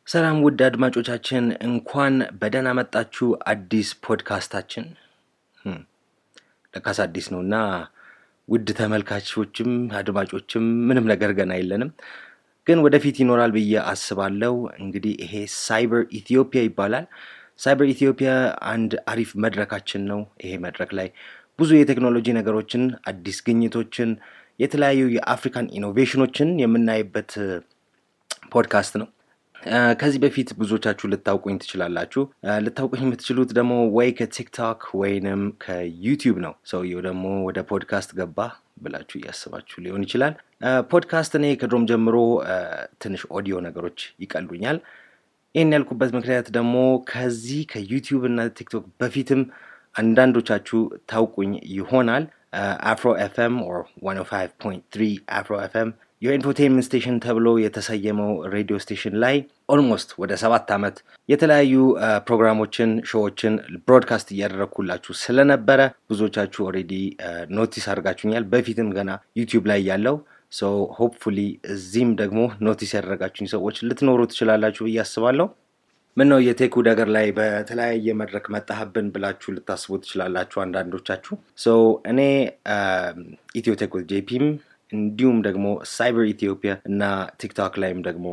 ሰላም ውድ አድማጮቻችን እንኳን በደህና መጣችሁ። አዲስ ፖድካስታችን ህም፣ ለካስ አዲስ ነው እና ውድ ተመልካቾችም አድማጮችም ምንም ነገር ገና የለንም፣ ግን ወደፊት ይኖራል ብዬ አስባለሁ። እንግዲህ ይሄ ሳይበር ኢትዮጵያ ይባላል። ሳይበር ኢትዮጵያ አንድ አሪፍ መድረካችን ነው። ይሄ መድረክ ላይ ብዙ የቴክኖሎጂ ነገሮችን፣ አዲስ ግኝቶችን፣ የተለያዩ የአፍሪካን ኢኖቬሽኖችን የምናይበት ፖድካስት ነው። ከዚህ በፊት ብዙዎቻችሁ ልታውቁኝ ትችላላችሁ። ልታውቁኝ የምትችሉት ደግሞ ወይ ከቲክቶክ ወይንም ከዩቲዩብ ነው። ሰውየው ደግሞ ወደ ፖድካስት ገባ ብላችሁ እያስባችሁ ሊሆን ይችላል። ፖድካስት እኔ ከድሮም ጀምሮ ትንሽ ኦዲዮ ነገሮች ይቀሉኛል። ይህን ያልኩበት ምክንያት ደግሞ ከዚህ ከዩቲዩብ እና ቲክቶክ በፊትም አንዳንዶቻችሁ ታውቁኝ ይሆናል። አፍሮ ኤፍኤም ኦር 105.3 አፍሮ ኤፍኤም የኢንፎቴንመንት ስቴሽን ተብሎ የተሰየመው ሬዲዮ ስቴሽን ላይ ኦልሞስት ወደ ሰባት ዓመት የተለያዩ ፕሮግራሞችን፣ ሾዎችን ብሮድካስት እያደረግኩላችሁ ስለነበረ ብዙዎቻችሁ ኦልሬዲ ኖቲስ አድርጋችሁኛል። በፊትም ገና ዩቲዩብ ላይ ያለው ሶ ሆፕፉሊ እዚህም ደግሞ ኖቲስ ያደረጋችሁኝ ሰዎች ልትኖሩ ትችላላችሁ ብዬ አስባለሁ። ምን ነው የቴክ ነገር ላይ በተለያየ መድረክ መጣህብን ብላችሁ ልታስቡ ትችላላችሁ አንዳንዶቻችሁ። ሶ እኔ ኢትዮ ቴክ ዊዝ ጄፒም እንዲሁም ደግሞ ሳይበር ኢትዮጵያ እና ቲክቶክ ላይም ደግሞ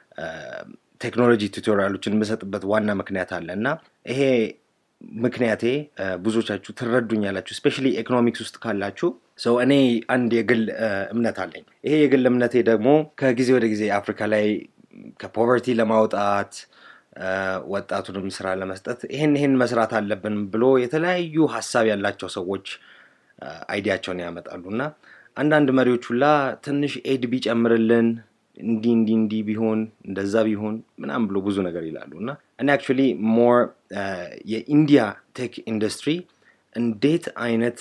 ቴክኖሎጂ ቱቶሪያሎችን የምሰጥበት ዋና ምክንያት አለ እና ይሄ ምክንያቴ ብዙዎቻችሁ ትረዱኛላችሁ፣ ስፔሻሊ ኢኮኖሚክስ ውስጥ ካላችሁ ሰው እኔ አንድ የግል እምነት አለኝ። ይሄ የግል እምነቴ ደግሞ ከጊዜ ወደ ጊዜ አፍሪካ ላይ ከፖቨርቲ ለማውጣት ወጣቱንም ስራ ለመስጠት ይሄን ይሄን መስራት አለብን ብሎ የተለያዩ ሀሳብ ያላቸው ሰዎች አይዲያቸውን ያመጣሉ እና አንዳንድ መሪዎች ሁላ ትንሽ ኤድ ቢጨምርልን እንዲህ እንዲህ እንዲህ ቢሆን እንደዛ ቢሆን ምናምን ብሎ ብዙ ነገር ይላሉ እና እኔ አክቹዋሊ ሞር የኢንዲያ ቴክ ኢንዱስትሪ እንዴት አይነት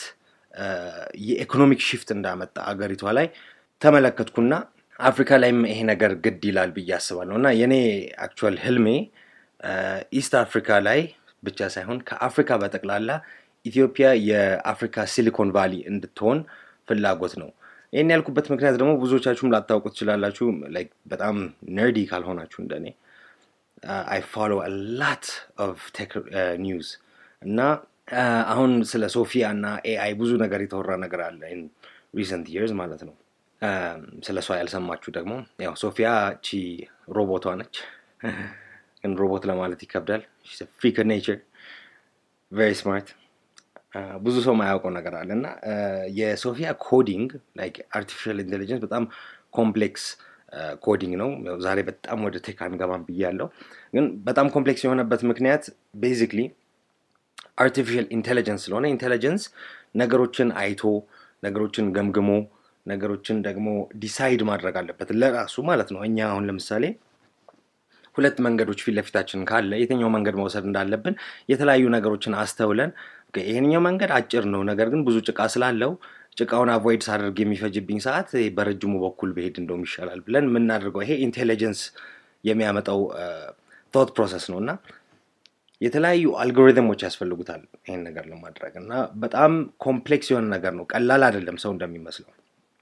የኢኮኖሚክ ሽፍት እንዳመጣ አገሪቷ ላይ ተመለከትኩና አፍሪካ ላይም ይሄ ነገር ግድ ይላል ብዬ አስባለሁ እና የኔ አክቹዋል ህልሜ ኢስት አፍሪካ ላይ ብቻ ሳይሆን ከአፍሪካ በጠቅላላ ኢትዮጵያ የአፍሪካ ሲሊኮን ቫሊ እንድትሆን ፍላጎት ነው። ይህን ያልኩበት ምክንያት ደግሞ ብዙዎቻችሁም ላታውቁ ትችላላችሁ። በጣም ነርዲ ካልሆናችሁ እንደኔ አይ ፎሎ ላት ኦፍ ቴክ ኒውዝ እና አሁን ስለ ሶፊያ እና ኤአይ ብዙ ነገር የተወራ ነገር አለ ሪሰንት ይርስ ማለት ነው። ስለ እሷ ያልሰማችሁ ደግሞ ያው ሶፊያ ቺ ሮቦቷ ነች፣ ግን ሮቦት ለማለት ይከብዳል። ፍሪክ ኔቸር ቨሪ ስማርት ብዙ ሰው ማያውቀው ነገር አለ እና የሶፊያ ኮዲንግ ላይክ አርቲፊሻል ኢንቴሊጀንስ በጣም ኮምፕሌክስ ኮዲንግ ነው። ዛሬ በጣም ወደ ቴክ አንገባም ብያለሁ፣ ግን በጣም ኮምፕሌክስ የሆነበት ምክንያት ቤዚክሊ አርቲፊሻል ኢንቴሊጀንስ ስለሆነ ኢንቴሊጀንስ ነገሮችን አይቶ ነገሮችን ገምግሞ ነገሮችን ደግሞ ዲሳይድ ማድረግ አለበት ለራሱ ማለት ነው። እኛ አሁን ለምሳሌ ሁለት መንገዶች ፊት ለፊታችን ካለ የትኛው መንገድ መውሰድ እንዳለብን የተለያዩ ነገሮችን አስተውለን ይህኛው መንገድ አጭር ነው፣ ነገር ግን ብዙ ጭቃ ስላለው ጭቃውን አቮይድ ሳደርግ የሚፈጅብኝ ሰዓት በረጅሙ በኩል ብሄድ እንደውም ይሻላል ብለን የምናደርገው ይሄ ኢንቴሊጀንስ የሚያመጣው ቶት ፕሮሰስ ነው እና የተለያዩ አልጎሪትሞች ያስፈልጉታል ይህን ነገር ለማድረግ እና በጣም ኮምፕሌክስ የሆነ ነገር ነው፣ ቀላል አይደለም ሰው እንደሚመስለው።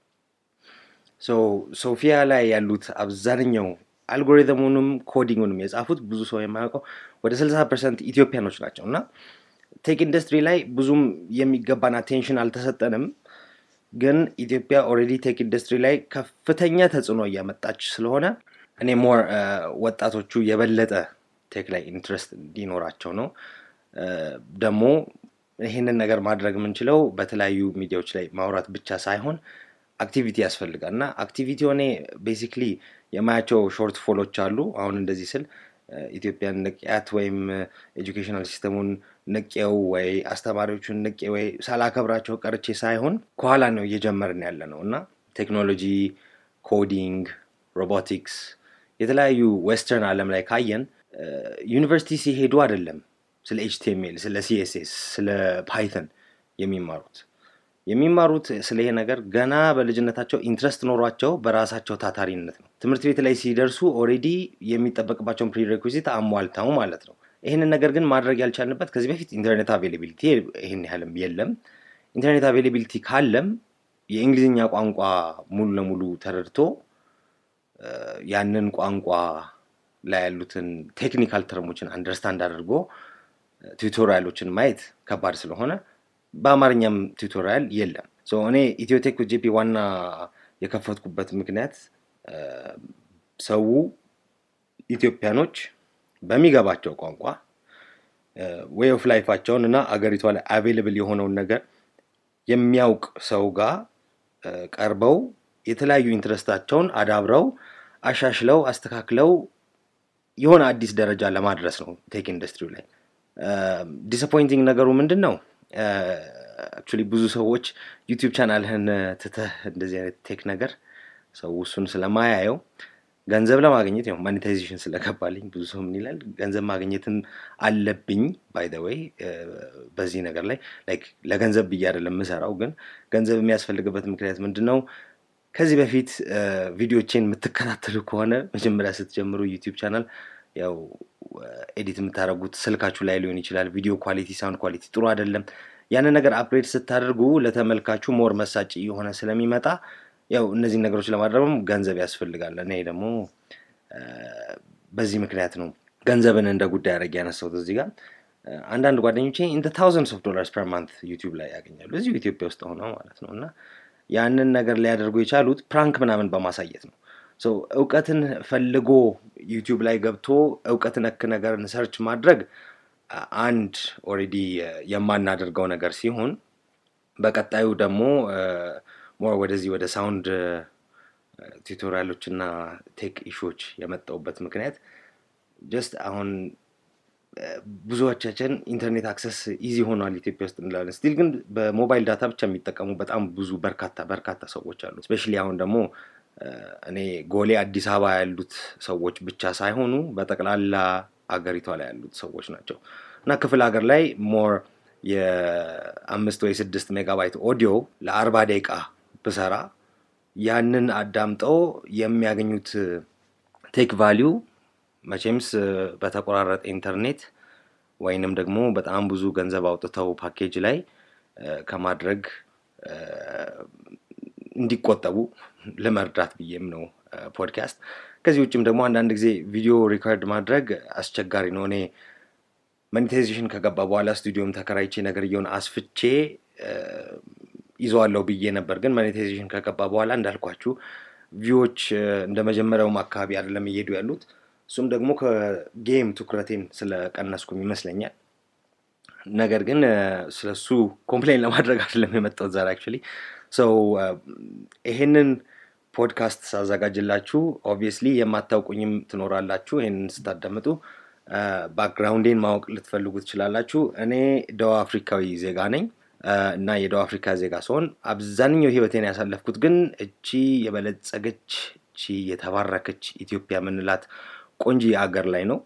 ሶፊያ ላይ ያሉት አብዛኛው አልጎሪትሙንም ኮዲንጉንም የጻፉት ብዙ ሰው የማያውቀው ወደ 60 ፐርሰንት ኢትዮጵያኖች ናቸው እና ቴክ ኢንዱስትሪ ላይ ብዙም የሚገባን አቴንሽን አልተሰጠንም። ግን ኢትዮጵያ ኦልሬዲ ቴክ ኢንዱስትሪ ላይ ከፍተኛ ተጽዕኖ እያመጣች ስለሆነ እኔ ሞር ወጣቶቹ የበለጠ ቴክ ላይ ኢንትረስት እንዲኖራቸው ነው። ደግሞ ይህንን ነገር ማድረግ የምንችለው በተለያዩ ሚዲያዎች ላይ ማውራት ብቻ ሳይሆን አክቲቪቲ ያስፈልጋል እና አክቲቪቲ ሆኔ ቤሲክሊ የማያቸው ሾርት ፎሎች አሉ። አሁን እንደዚህ ስል ኢትዮጵያን ንቅያት ወይም ኤጁኬሽናል ሲስተሙን ንቄው ወይ አስተማሪዎቹን ንቄ ወይ ሳላከብራቸው ቀርቼ ሳይሆን ከኋላ ነው እየጀመርን ያለ ነው እና ቴክኖሎጂ፣ ኮዲንግ፣ ሮቦቲክስ የተለያዩ ዌስተርን ዓለም ላይ ካየን ዩኒቨርሲቲ ሲሄዱ አይደለም ስለ ኤችቲኤምኤል፣ ስለ ሲኤስኤስ፣ ስለ ፓይተን የሚማሩት የሚማሩት ስለ ይሄ ነገር ገና በልጅነታቸው ኢንትረስት ኖሯቸው በራሳቸው ታታሪነት ነው። ትምህርት ቤት ላይ ሲደርሱ ኦልሬዲ የሚጠበቅባቸውን ፕሪሬኩዚት አሟልተው ማለት ነው። ይህንን ነገር ግን ማድረግ ያልቻልንበት ከዚህ በፊት ኢንተርኔት አቬይላቢሊቲ ይህን ያህልም የለም። ኢንተርኔት አቬይላቢሊቲ ካለም የእንግሊዝኛ ቋንቋ ሙሉ ለሙሉ ተረድቶ ያንን ቋንቋ ላይ ያሉትን ቴክኒካል ተርሞችን አንደርስታንድ አድርጎ ቱቶሪያሎችን ማየት ከባድ ስለሆነ በአማርኛም ቱቶሪያል የለም። እኔ ኢትዮቴክ ጂፒ ዋና የከፈትኩበት ምክንያት ሰው ኢትዮጵያኖች በሚገባቸው ቋንቋ ዌይ ኦፍ ላይፋቸውን እና አገሪቷ ላይ አቬይለብል የሆነውን ነገር የሚያውቅ ሰው ጋር ቀርበው የተለያዩ ኢንትረስታቸውን አዳብረው አሻሽለው አስተካክለው የሆነ አዲስ ደረጃ ለማድረስ ነው ቴክ ኢንዱስትሪው ላይ። ዲስአፖይንቲንግ ነገሩ ምንድን ነው? አክቹዋሊ ብዙ ሰዎች ዩቲዩብ ቻናልህን ትተህ እንደዚህ አይነት ቴክ ነገር ሰው እሱን ስለማያየው ገንዘብ ለማግኘት ያው ማኔታይዜሽን ስለገባልኝ ብዙ ሰው ምን ይላል ገንዘብ ማግኘትም አለብኝ ባይ ዘ ወይ በዚህ ነገር ላይ ላይክ ለገንዘብ ብዬ አይደለም የምሰራው ግን ገንዘብ የሚያስፈልግበት ምክንያት ምንድን ነው ከዚህ በፊት ቪዲዮቼን የምትከታተሉ ከሆነ መጀመሪያ ስትጀምሩ ዩቲዩብ ቻናል ያው ኤዲት የምታደርጉት ስልካችሁ ላይ ሊሆን ይችላል ቪዲዮ ኳሊቲ ሳውንድ ኳሊቲ ጥሩ አይደለም ያንን ነገር አፕግሬድ ስታደርጉ ለተመልካቹ ሞር መሳጭ የሆነ ስለሚመጣ ያው እነዚህን ነገሮች ለማድረግም ገንዘብ ያስፈልጋል። እኔ ደግሞ በዚህ ምክንያት ነው ገንዘብን እንደ ጉዳይ አድርጌ ያነሳሁት እዚህ ጋር። አንዳንድ ጓደኞቼ ኢን ታውዘንድስ ኦፍ ዶላርስ ፐር ማንት ዩቲዩብ ላይ ያገኛሉ እዚሁ ኢትዮጵያ ውስጥ ሆነው ማለት ነው። እና ያንን ነገር ሊያደርጉ የቻሉት ፕራንክ ምናምን በማሳየት ነው። እውቀትን ፈልጎ ዩቲዩብ ላይ ገብቶ እውቀት ነክ ነገርን ሰርች ማድረግ አንድ ኦልሬዲ የማናደርገው ነገር ሲሆን በቀጣዩ ደግሞ ሞር ወደዚህ ወደ ሳውንድ ቱቶሪያሎች እና ቴክ ኢሹዎች የመጣውበት ምክንያት ጀስት አሁን ብዙዎቻችን ኢንተርኔት አክሰስ ኢዚ ሆኗል ኢትዮጵያ ውስጥ እንላለን። ስቲል ግን በሞባይል ዳታ ብቻ የሚጠቀሙ በጣም ብዙ በርካታ በርካታ ሰዎች አሉ። ስፔሻሊ አሁን ደግሞ እኔ ጎሌ አዲስ አበባ ያሉት ሰዎች ብቻ ሳይሆኑ በጠቅላላ አገሪቷ ላይ ያሉት ሰዎች ናቸው እና ክፍለ ሀገር ላይ ሞር የአምስት ወይ ስድስት ሜጋባይት ኦዲዮ ለአርባ ደቂቃ ብሰራ ያንን አዳምጠው የሚያገኙት ቴክ ቫሊዩ መቼምስ በተቆራረጠ ኢንተርኔት ወይንም ደግሞ በጣም ብዙ ገንዘብ አውጥተው ፓኬጅ ላይ ከማድረግ እንዲቆጠቡ ለመርዳት ብዬም ነው ፖድካስት። ከዚህ ውጭም ደግሞ አንዳንድ ጊዜ ቪዲዮ ሪከርድ ማድረግ አስቸጋሪ ነው። እኔ ሞኔታይዜሽን ከገባ በኋላ ስቱዲዮም ተከራይቼ ነገር እየሆነ አስፍቼ ይዘዋለሁ ብዬ ነበር። ግን ሞኔታይዜሽን ከገባ በኋላ እንዳልኳችሁ ቪዎች እንደ መጀመሪያውም አካባቢ አይደለም እየሄዱ ያሉት። እሱም ደግሞ ከጌም ትኩረቴን ስለቀነስኩም ይመስለኛል። ነገር ግን ስለሱ ኮምፕሌን ለማድረግ አይደለም የመጣሁት ዛሬ አክቹዋሊ ሰው ይሄንን ፖድካስት ሳዘጋጅላችሁ ኦብቪየስሊ የማታውቁኝም ትኖራላችሁ። ይህንን ስታዳምጡ ባክግራውንዴን ማወቅ ልትፈልጉ ትችላላችሁ። እኔ ደቡብ አፍሪካዊ ዜጋ ነኝ እና የደቡብ አፍሪካ ዜጋ ሲሆን አብዛኛው ህይወቴን ያሳለፍኩት ግን እቺ የበለጸገች እቺ የተባረከች ኢትዮጵያ የምንላት ቆንጂ አገር ላይ ነው።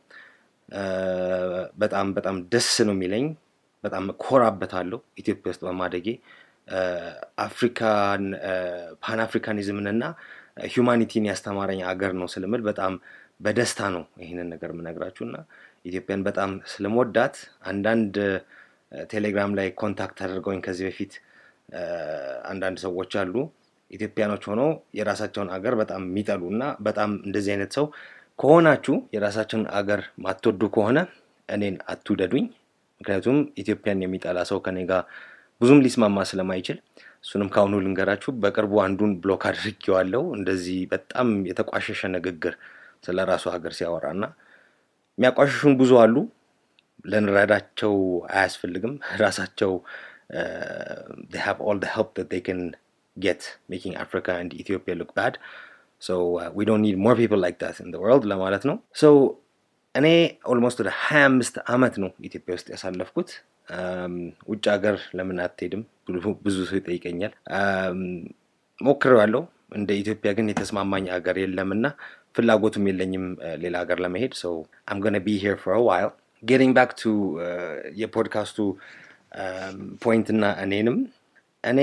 በጣም በጣም ደስ ነው የሚለኝ። በጣም ኮራበታለሁ ኢትዮጵያ ውስጥ በማደጌ አፍሪካን ፓን አፍሪካኒዝምን እና ሁማኒቲን ያስተማረኝ አገር ነው ስልምል በጣም በደስታ ነው ይህንን ነገር የምነግራችሁ እና ኢትዮጵያን በጣም ስለመወዳት አንዳንድ ቴሌግራም ላይ ኮንታክት አድርገውኝ ከዚህ በፊት አንዳንድ ሰዎች አሉ ኢትዮጵያኖች ሆነው የራሳቸውን አገር በጣም የሚጠሉ እና በጣም እንደዚህ አይነት ሰው ከሆናችሁ የራሳቸውን አገር ማትወዱ ከሆነ እኔን አትውደዱኝ። ምክንያቱም ኢትዮጵያን የሚጠላ ሰው ከኔ ጋር ብዙም ሊስማማ ስለማይችል እሱንም ከአሁኑ ልንገራችሁ። በቅርቡ አንዱን ብሎክ አድርጌዋለሁ። እንደዚህ በጣም የተቋሸሸ ንግግር ስለ ራሱ ሀገር ሲያወራ እና የሚያቋሸሹን ብዙ አሉ። ልንረዳቸው አያስፈልግም። ራሳቸው ሃቭ ኦል ዘ ሄልፕ ዛት ዜይ ካን ጌት ሜኪንግ አፍሪካ ኤንድ ኢትዮጵያ ሉክ ባድ ሶ ዊ ዶንት ኒድ ሞር ፒፕል ላይክ ዛት ኢን ዘ ወርልድ ለማለት ነው። ሶ እኔ ኦልሞስት ወደ ሀያ አምስት ዓመት ነው ኢትዮጵያ ውስጥ ያሳለፍኩት። ውጭ ሀገር ለምን አትሄድም ብዙ ሰው ይጠይቀኛል። ሞክሬዋለሁ። እንደ ኢትዮጵያ ግን የተስማማኝ ሀገር የለምና ፍላጎቱም የለኝም ሌላ ሀገር ለመሄድ ሰው አም ጎነ ቢ ሄር ፎር ዋይል ጌቲንግ ባክ ቱ የፖድካስቱ ፖይንት እና እኔንም እኔ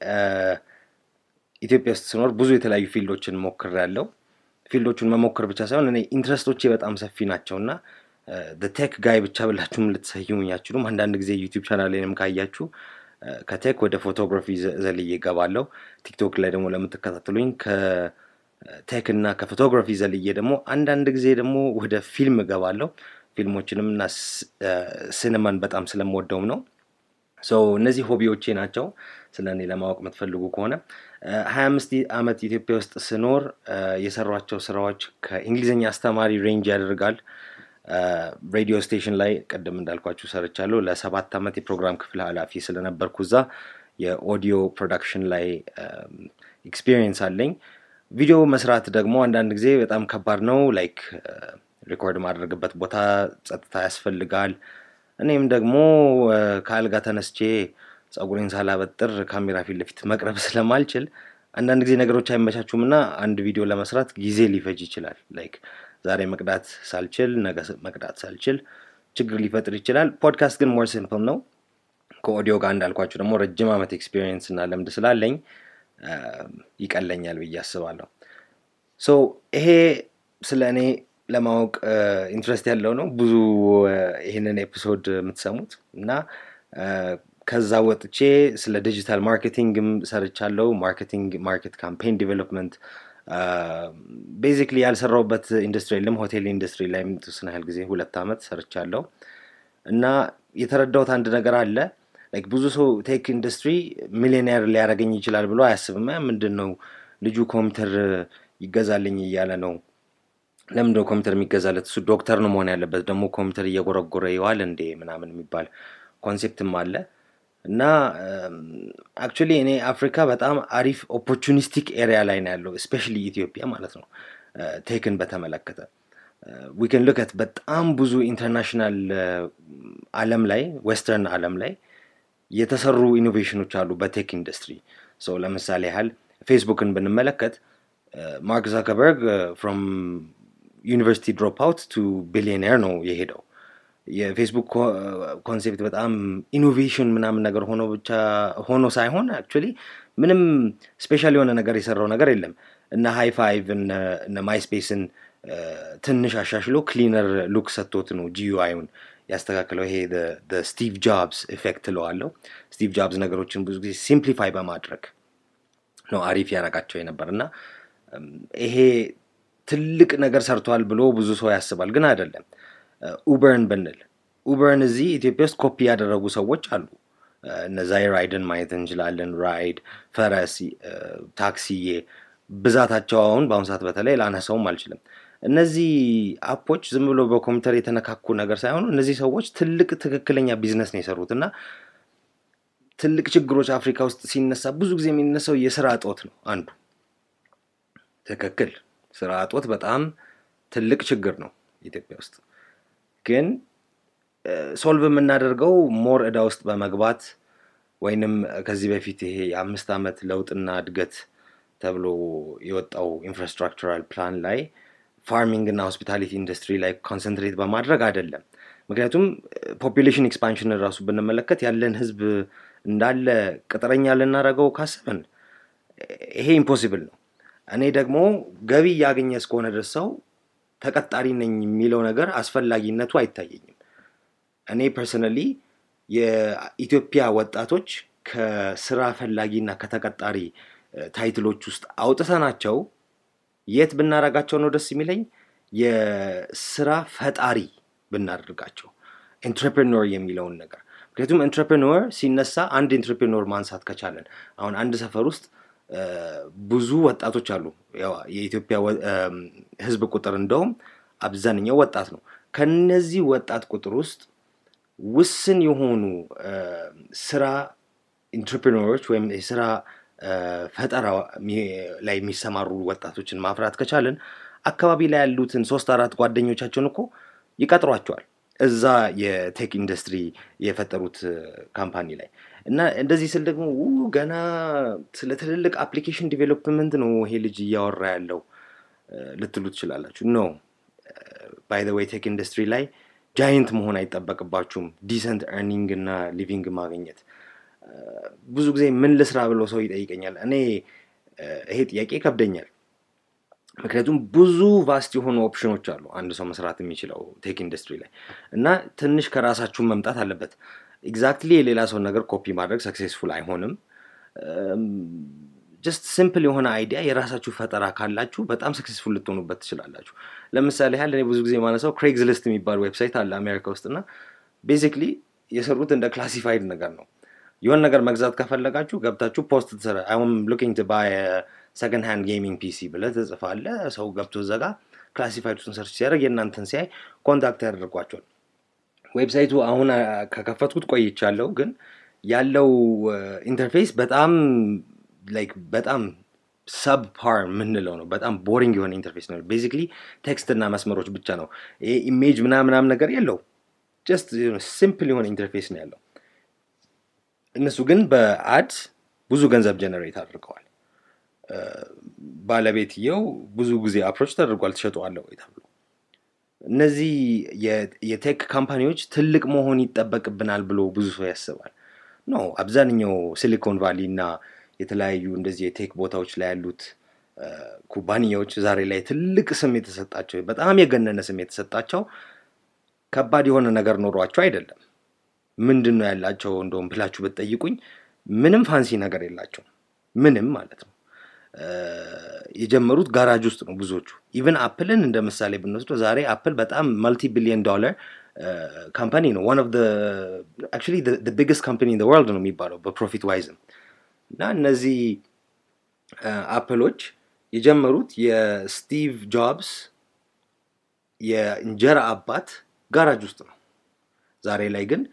ኢትዮጵያ ውስጥ ስኖር ብዙ የተለያዩ ፊልዶችን ሞክሬያለሁ። ፊልዶቹን መሞከር ብቻ ሳይሆን እኔ ኢንትረስቶቼ በጣም ሰፊ ናቸው እና ቴክ ጋይ ብቻ ብላችሁም ልትሰይሙኝ አትችሉም። አንዳንድ ጊዜ ዩቲዩብ ቻናሌንም ካያችሁ ከቴክ ወደ ፎቶግራፊ ዘልዬ እገባለሁ። ቲክቶክ ላይ ደግሞ ለምትከታተሉኝ ቴክ እና ከፎቶግራፊ ዘልዬ ደግሞ አንዳንድ ጊዜ ደግሞ ወደ ፊልም እገባለሁ። ፊልሞችንም እና ሲኒማን በጣም ስለምወደውም ነው። ሰው እነዚህ ሆቢዎቼ ናቸው። ስለ እኔ ለማወቅ የምትፈልጉ ከሆነ ሀያ አምስት ዓመት ኢትዮጵያ ውስጥ ስኖር የሰሯቸው ስራዎች ከእንግሊዝኛ አስተማሪ ሬንጅ ያደርጋል። ሬዲዮ ስቴሽን ላይ ቅድም እንዳልኳችሁ ሰርቻለሁ። ለሰባት ዓመት የፕሮግራም ክፍል ኃላፊ ስለነበርኩ እዛ የኦዲዮ ፕሮዳክሽን ላይ ኤክስፒሪየንስ አለኝ። ቪዲዮ መስራት ደግሞ አንዳንድ ጊዜ በጣም ከባድ ነው። ላይክ ሪኮርድ ማድረግበት ቦታ ጸጥታ ያስፈልጋል። እኔም ደግሞ ከአልጋ ተነስቼ ጸጉሬን ሳላበጥር ካሜራ ፊት ለፊት መቅረብ ስለማልችል አንዳንድ ጊዜ ነገሮች አይመቻቹም እና አንድ ቪዲዮ ለመስራት ጊዜ ሊፈጅ ይችላል። ላይክ ዛሬ መቅዳት ሳልችል ነገ መቅዳት ሳልችል ችግር ሊፈጥር ይችላል። ፖድካስት ግን ሞር ሲምፕል ነው። ከኦዲዮ ጋር እንዳልኳችሁ ደግሞ ረጅም ዓመት ኤክስፒሪየንስ እና ልምድ ስላለኝ ይቀለኛል ብዬ አስባለሁ። ሶ ይሄ ስለ እኔ ለማወቅ ኢንትረስት ያለው ነው ብዙ ይህንን ኤፒሶድ የምትሰሙት እና ከዛ ወጥቼ ስለ ዲጂታል ማርኬቲንግም ሰርቻለሁ። ማርኬቲንግ ማርኬት ካምፔን ዲቨሎፕመንት ቤዚክሊ ያልሰራውበት ኢንዱስትሪ የለም። ሆቴል ኢንዱስትሪ ላይ የተወሰነ ያህል ጊዜ ሁለት ዓመት ሰርቻለሁ እና የተረዳሁት አንድ ነገር አለ። ላይክ ብዙ ሰው ቴክ ኢንዱስትሪ ሚሊዮኔር ሊያደርገኝ ይችላል ብሎ አያስብም። ምንድን ነው ልጁ ኮምፒውተር ይገዛልኝ እያለ ነው። ለምንድን ነው ኮምፒውተር የሚገዛለት? እሱ ዶክተር ነው መሆን ያለበት። ደግሞ ኮምፒውተር እየጎረጎረ ይዋል እንዴ ምናምን የሚባል ኮንሴፕትም አለ እና አክቹሊ እኔ አፍሪካ በጣም አሪፍ ኦፖርቹኒስቲክ ኤሪያ ላይ ነው ያለው፣ እስፔሻሊ ኢትዮጵያ ማለት ነው። ቴክን በተመለከተ ዊክን ሉከት በጣም ብዙ ኢንተርናሽናል አለም ላይ ዌስተርን አለም ላይ የተሰሩ ኢኖቬሽኖች አሉ በቴክ ኢንዱስትሪ። ሰው ለምሳሌ ያህል ፌስቡክን ብንመለከት ማርክ ዛከበርግ ፍሮም ዩኒቨርሲቲ ድሮፕ አውት ቱ ቢሊዮኔር ነው የሄደው። የፌስቡክ ኮንሴፕት በጣም ኢኖቬሽን ምናምን ነገር ሆኖ ብቻ ሆኖ ሳይሆን አክቹዋሊ ምንም ስፔሻል የሆነ ነገር የሰራው ነገር የለም። እነ ሃይ ፋይቭ እነ ማይስፔስን ትንሽ አሻሽሎ ክሊነር ሉክ ሰጥቶት ነው ጂዩአይውን ያስተካክለው። ይሄ ስቲቭ ጆብስ ኢፌክት ለዋለው። ስቲቭ ጆብስ ነገሮችን ብዙ ጊዜ ሲምፕሊፋይ በማድረግ ነው አሪፍ ያረጋቸው የነበር እና ይሄ ትልቅ ነገር ሰርቷል ብሎ ብዙ ሰው ያስባል፣ ግን አይደለም። ኡበርን ብንል ኡበርን እዚህ ኢትዮጵያ ውስጥ ኮፒ ያደረጉ ሰዎች አሉ። እነዛ ራይድን ማየት እንችላለን። ራይድ፣ ፈረስ፣ ታክሲዬ ብዛታቸው አሁን በአሁኑ ሰዓት በተለይ ላነሳውም አልችልም። እነዚህ አፖች ዝም ብሎ በኮምፒውተር የተነካኩ ነገር ሳይሆኑ እነዚህ ሰዎች ትልቅ ትክክለኛ ቢዝነስ ነው የሰሩት እና ትልቅ ችግሮች አፍሪካ ውስጥ ሲነሳ ብዙ ጊዜ የሚነሳው የስራ እጦት ነው አንዱ። ትክክል፣ ስራ እጦት በጣም ትልቅ ችግር ነው ኢትዮጵያ ውስጥ። ግን ሶልቭ የምናደርገው ሞር እዳ ውስጥ በመግባት ወይንም ከዚህ በፊት ይሄ የአምስት ዓመት ለውጥና እድገት ተብሎ የወጣው ኢንፍራስትራክቸራል ፕላን ላይ ፋርሚንግ እና ሆስፒታሊቲ ኢንዱስትሪ ላይ ኮንሰንትሬት በማድረግ አይደለም። ምክንያቱም ፖፑሌሽን ኤክስፓንሽንን ራሱ ብንመለከት ያለን ህዝብ እንዳለ ቅጥረኛ ልናደርገው ካሰብን ይሄ ኢምፖሲብል ነው። እኔ ደግሞ ገቢ እያገኘ እስከሆነ ድረስ ሰው ተቀጣሪ ነኝ የሚለው ነገር አስፈላጊነቱ አይታየኝም። እኔ ፐርሰናሊ የኢትዮጵያ ወጣቶች ከስራ ፈላጊና ከተቀጣሪ ታይትሎች ውስጥ አውጥተናቸው የት ብናረጋቸው ነው ደስ የሚለኝ? የስራ ፈጣሪ ብናደርጋቸው ኢንትረፕሬኖር የሚለውን ነገር ምክንያቱም ኢንትረፕሬኖር ሲነሳ አንድ ኢንትረፕሬኖር ማንሳት ከቻለን አሁን አንድ ሰፈር ውስጥ ብዙ ወጣቶች አሉ። የኢትዮጵያ ህዝብ ቁጥር እንደውም አብዛኛው ወጣት ነው። ከነዚህ ወጣት ቁጥር ውስጥ ውስን የሆኑ ስራ ኢንትረፕሬኖሮች ወይም የስራ ፈጠራ ላይ የሚሰማሩ ወጣቶችን ማፍራት ከቻለን አካባቢ ላይ ያሉትን ሶስት አራት ጓደኞቻቸውን እኮ ይቀጥሯቸዋል እዛ የቴክ ኢንዱስትሪ የፈጠሩት ካምፓኒ ላይ እና እንደዚህ ስል ደግሞ ገና ስለ ትልልቅ አፕሊኬሽን ዲቨሎፕመንት ነው ይሄ ልጅ እያወራ ያለው ልትሉ ትችላላችሁ። ኖ ባይ ወይ ቴክ ኢንዱስትሪ ላይ ጃይንት መሆን አይጠበቅባችሁም። ዲሰንት ኤርኒንግ እና ሊቪንግ ማግኘት ብዙ ጊዜ ምን ልስራ ብሎ ሰው ይጠይቀኛል። እኔ ይሄ ጥያቄ ይከብደኛል። ምክንያቱም ብዙ ቫስት የሆኑ ኦፕሽኖች አሉ አንድ ሰው መስራት የሚችለው ቴክ ኢንዱስትሪ ላይ እና ትንሽ ከራሳችሁን መምጣት አለበት። ኤግዛክትሊ የሌላ ሰውን ነገር ኮፒ ማድረግ ሰክሴስፉል አይሆንም። ጀስት ሲምፕል የሆነ አይዲያ የራሳችሁ ፈጠራ ካላችሁ በጣም ሰክሴስፉል ልትሆኑበት ትችላላችሁ። ለምሳሌ ያህል እኔ ብዙ ጊዜ ማነሳው ክሬግዝ ሊስት የሚባል ዌብሳይት አለ አሜሪካ ውስጥ እና ቤዚክሊ የሰሩት እንደ ክላሲፋይድ ነገር ነው። የሆነ ነገር መግዛት ከፈለጋችሁ ገብታችሁ ፖስት ትሰራ አሁን ሉኪንግ ቱ ባይ ሰከንድ ሃንድ ጌሚንግ ፒሲ ብለህ ትጽፋለህ። ሰው ገብቶ ዘጋ ክላሲፋይድ ውስጥ ሰርች ሲያደርግ የእናንተን ሲያይ ኮንታክት ያደርጓቸዋል። ዌብሳይቱ አሁን ከከፈትኩት ቆይቻለሁ፣ ግን ያለው ኢንተርፌስ በጣም ላይክ በጣም ሰብ ፓር የምንለው ነው። በጣም ቦሪንግ የሆነ ኢንተርፌስ ነው። ቤዚክሊ ቴክስት እና መስመሮች ብቻ ነው። ይሄ ኢሜጅ ምናምናም ነገር የለው። ጀስት ሲምፕል የሆነ ኢንተርፌስ ነው ያለው። እነሱ ግን በአድ ብዙ ገንዘብ ጀነሬት አድርገዋል። ባለቤትየው ብዙ ጊዜ አፕሮች ተደርጓል። ትሸጠዋለህ ወይ ተብሎ እነዚህ የቴክ ካምፓኒዎች ትልቅ መሆን ይጠበቅብናል ብሎ ብዙ ሰው ያስባል። ኖ አብዛኛው ሲሊኮን ቫሊ እና የተለያዩ እንደዚህ የቴክ ቦታዎች ላይ ያሉት ኩባንያዎች ዛሬ ላይ ትልቅ ስም የተሰጣቸው በጣም የገነነ ስም የተሰጣቸው ከባድ የሆነ ነገር ኖሯቸው አይደለም። ምንድን ነው ያላቸው እንደውም ብላችሁ ብትጠይቁኝ ምንም ፋንሲ ነገር የላቸውም። ምንም ማለት ነው። የጀመሩት ጋራጅ ውስጥ ነው ብዙዎቹ። ኢቨን አፕልን እንደ ምሳሌ ብንወስደው ዛሬ አፕል በጣም መልቲ ቢሊየን ዶላር ካምፓኒ ነው። ዋን ኦፍ አክቹዋሊ ቢግስት ካምፓኒ ኢን ወርልድ ነው የሚባለው በፕሮፊት ዋይዝም እና እነዚህ አፕሎች የጀመሩት የስቲቭ ጆብስ የእንጀራ አባት ጋራጅ ውስጥ ነው። ዛሬ ላይ ግን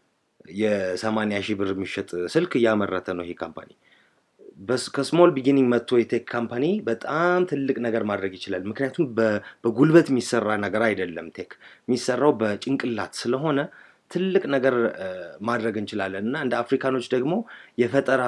የሰማንያ ሺህ ብር የሚሸጥ ስልክ እያመረተ ነው ይሄ ካምፓኒ። ከስሞል ቢጊኒንግ መጥቶ የቴክ ካምፓኒ በጣም ትልቅ ነገር ማድረግ ይችላል። ምክንያቱም በጉልበት የሚሰራ ነገር አይደለም። ቴክ የሚሰራው በጭንቅላት ስለሆነ ትልቅ ነገር ማድረግ እንችላለን እና እንደ አፍሪካኖች ደግሞ የፈጠራ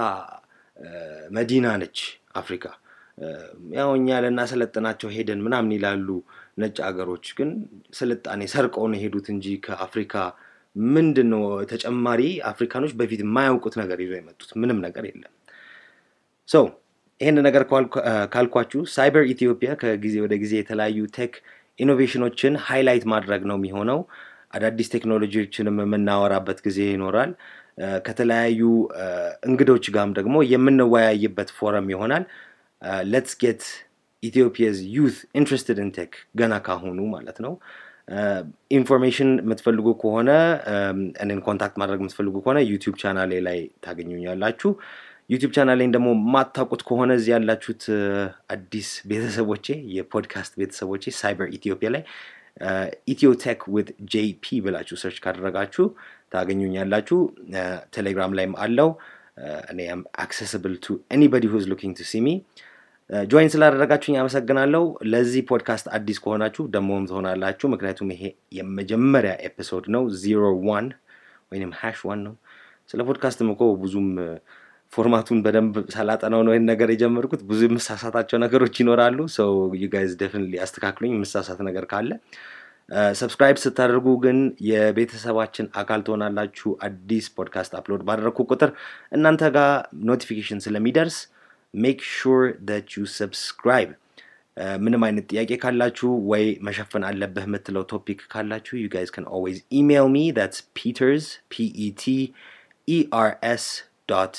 መዲና ነች አፍሪካ። ያው እኛ ልናሰለጥናቸው ሄደን ምናምን ይላሉ ነጭ አገሮች፣ ግን ስልጣኔ ሰርቀው ነው የሄዱት እንጂ ከአፍሪካ ምንድን ነው ተጨማሪ አፍሪካኖች በፊት የማያውቁት ነገር ይዞ የመጡት ምንም ነገር የለም። ሰው ይህን ነገር ካልኳችሁ ሳይበር ኢትዮጵያ ከጊዜ ወደ ጊዜ የተለያዩ ቴክ ኢኖቬሽኖችን ሃይላይት ማድረግ ነው የሚሆነው። አዳዲስ ቴክኖሎጂዎችንም የምናወራበት ጊዜ ይኖራል። ከተለያዩ እንግዶች ጋርም ደግሞ የምንወያይበት ፎረም ይሆናል። ሌትስ ጌት ኢትዮጵያዝ ዩት ኢንትረስትድ ኢን ቴክ ገና ካሁኑ ማለት ነው። ኢንፎርሜሽን የምትፈልጉ ከሆነ እኔን ኮንታክት ማድረግ የምትፈልጉ ከሆነ ዩቲዩብ ቻናሌ ላይ ታገኙኛላችሁ። ዩቲዩብ ቻናሌን ደግሞ ማታውቁት ከሆነ እዚህ ያላችሁት አዲስ ቤተሰቦቼ የፖድካስት ቤተሰቦቼ ሳይበር ኢትዮጵያ ላይ ኢትዮ ቴክ ዊት ጄፒ ብላችሁ ሰርች ካደረጋችሁ ታገኙኛላችሁ። ቴሌግራም ላይም አለው። እኔ አም አክሰስብል ቱ ኤኒባዲ ሁዝ ሉኪንግ ቱ ሲሚ ጆይን ስላደረጋችሁኝ አመሰግናለሁ። ለዚህ ፖድካስት አዲስ ከሆናችሁ ደሞም ትሆናላችሁ። ምክንያቱም ይሄ የመጀመሪያ ኤፒሶድ ነው። ዚሮ ዋን ወይም ሃሽ ዋን ነው። ስለ ፖድካስትም እኮ ብዙም ፎርማቱን በደንብ ሳላጠናው ነው ይህን ነገር የጀመርኩት። ብዙ የምሳሳታቸው ነገሮች ይኖራሉ። ሰው ዩ ጋይዝ ደፍንሊ አስተካክሉኝ የምሳሳት ነገር ካለ። ሰብስክራይብ ስታደርጉ ግን የቤተሰባችን አካል ትሆናላችሁ። አዲስ ፖድካስት አፕሎድ ባደረግኩ ቁጥር እናንተ ጋር ኖቲፊኬሽን ስለሚደርስ ሜክ ሹር ዳት ዩ ሰብስክራይብ። ምንም አይነት ጥያቄ ካላችሁ ወይ መሸፈን አለብህ የምትለው ቶፒክ ካላችሁ ዩ ጋይዝ ከን ኦልዌይዝ ኢሜይል ሚ ዳትስ ፒተርስ ፒኢቲ ኢአርኤስ ዶት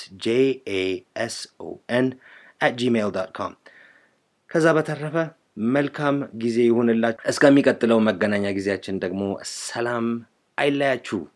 ጄኤስኦኤን አት ጂሜይል ዶት ኮም። ከዛ በተረፈ መልካም ጊዜ ይሁንላችሁ። እስከሚቀጥለው መገናኛ ጊዜያችን ደግሞ ሰላም አይለያችሁ።